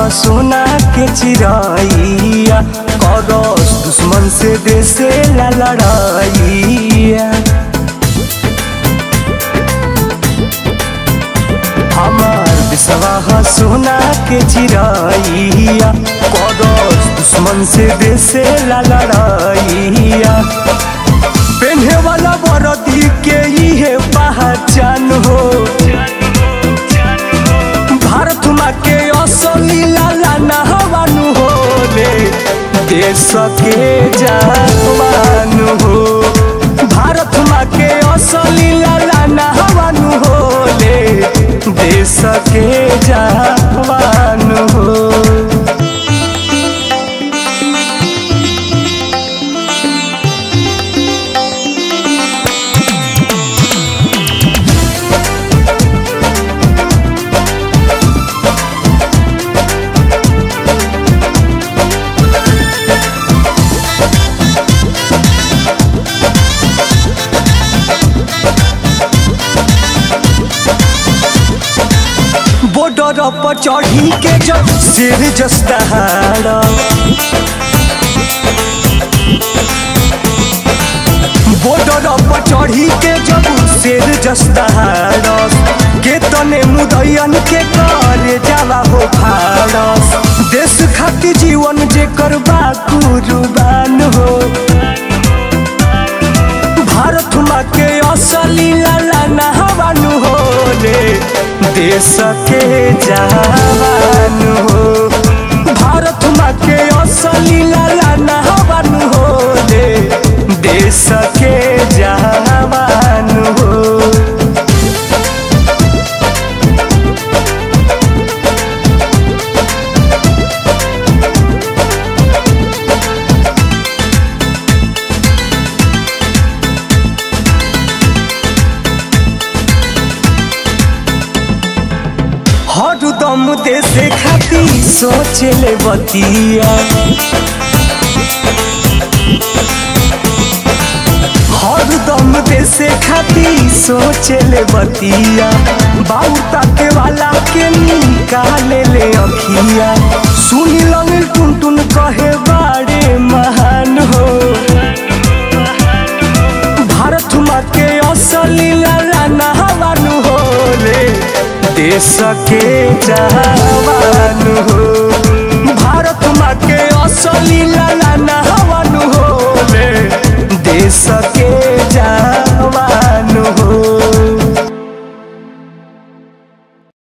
सोना के चिराइया करस दुश्मन से देसे ला लड़ाइया हमार विश्वाह सोना के चिराइया करस दुश्मन से देसे ला लड़ाइया पेन्हे वाला बरदी के इहे पहचान हो भारत माँ के असली लाला नहवानु हो रे देश के जवान हो भारत माँ के असली लाला नहवानु हो रे देश के जवान हो बॉर्डर पर चढ़ी के जब सिर जस्ताहारा बॉर्डर पर चढ़ी के जब सिर जस्ताहारा के तने मुदैयन के कर जाला हो भारत देश खातिर जीवन जे करबा कुर्बान हो भारत माँ के असली लाला नहवानु हो रे देश के जवान हो भारत माँ के असली लाला नहवानु हो रे देश के जवान हो हरदम देश खाती सोचे ले बतिया हरदम देश खाती सोचे ले बतिया बाबू ताके वाला के निकाले ले अखिया सुनी लंग टुन टुन कहे बाड़े महान हो भारत माँ के असली लाला नहवानु हो रे देश के जवान हो भारत माँ के असली